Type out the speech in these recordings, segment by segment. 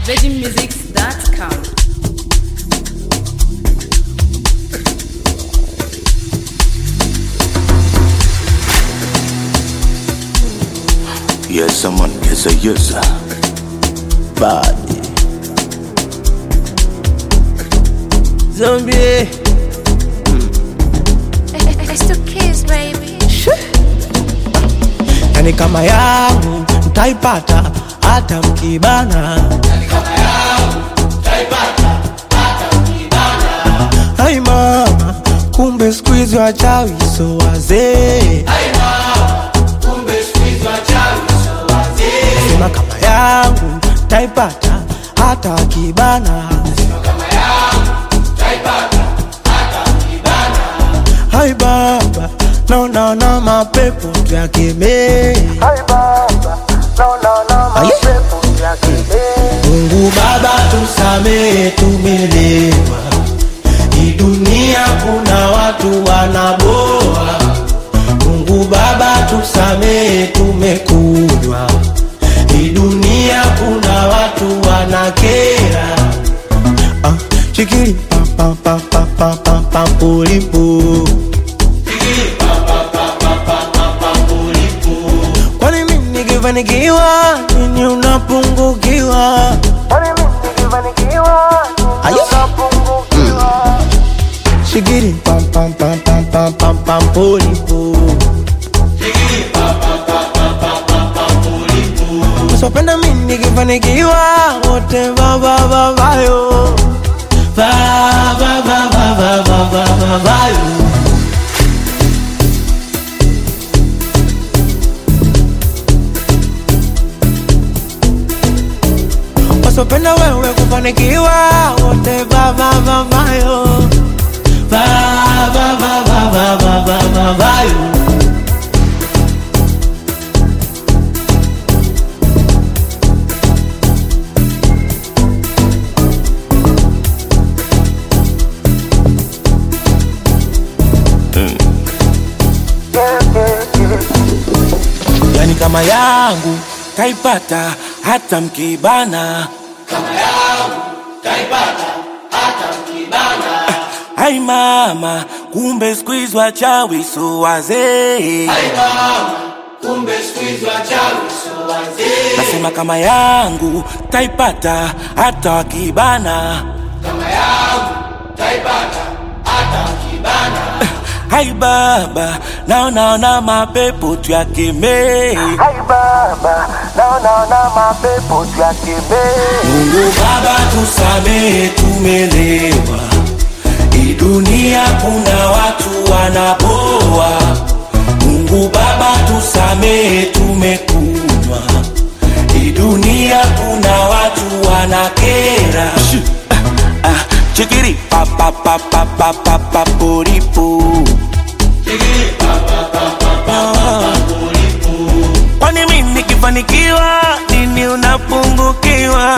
VeggieMusics.com. Yes, someone yes, a yes. Body. Zombie. It's the kiss, baby. yani kama yangu mtaipata hata mkibana ai mama kumbe skuizi wachawi so wazee sema kama yangu taipata hata wakibana hai baba naonaona mapepo tuyakemee Aye. Mungu Baba tusamehe, tumelewa. Hii dunia kuna watu wanaboa. Mungu Baba tusamehe, tumekunywa. Hii dunia kuna watu wanakera. Ah, chikiri pa pa pa pa pa pa pa pulipu. Kwani mimi nikifanikiwa nini unapungukiwa? Aye. Shigiri pam pam pam pam pam pam pam polipo. Usipenda mimi nikifanikiwa wote va va va va yo. Va va va va va va va va va yo. wasopenda wewe kufanikiwa wote vavavavayo vavavavavavavayo yani kama yangu taipata hata mkibana Hai mama, kumbe squeeze wachawi so wazee. Nasema kama yangu taipata hata wakibana. Hai baba, naonaona mapepo tuyakemee. Mungu Baba tusamehe, tumelewa. Hii dunia kuna watu wanapoa. Mungu Baba tusamehe, tumekunywa. Hii dunia kuna watu wanakera. Ah, ah, Chikiri pa pa pa pa pa pa pa poripo. Kwani mimi nikifanikiwa nini unapungukiwa?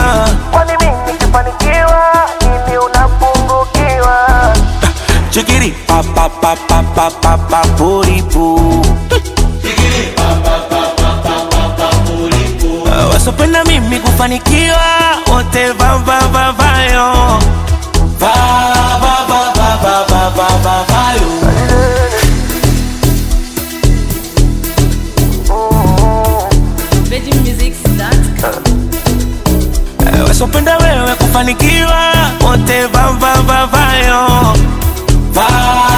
Chikiri pa pa pa pa pa pa pa poripo. Ah, Wasopenda mimi kufanikiwa wote va va va vayo va va va va va va va va vayo VeggieMusics.com. Eh, wasopenda wewe kufanikiwa wote va va va vayo va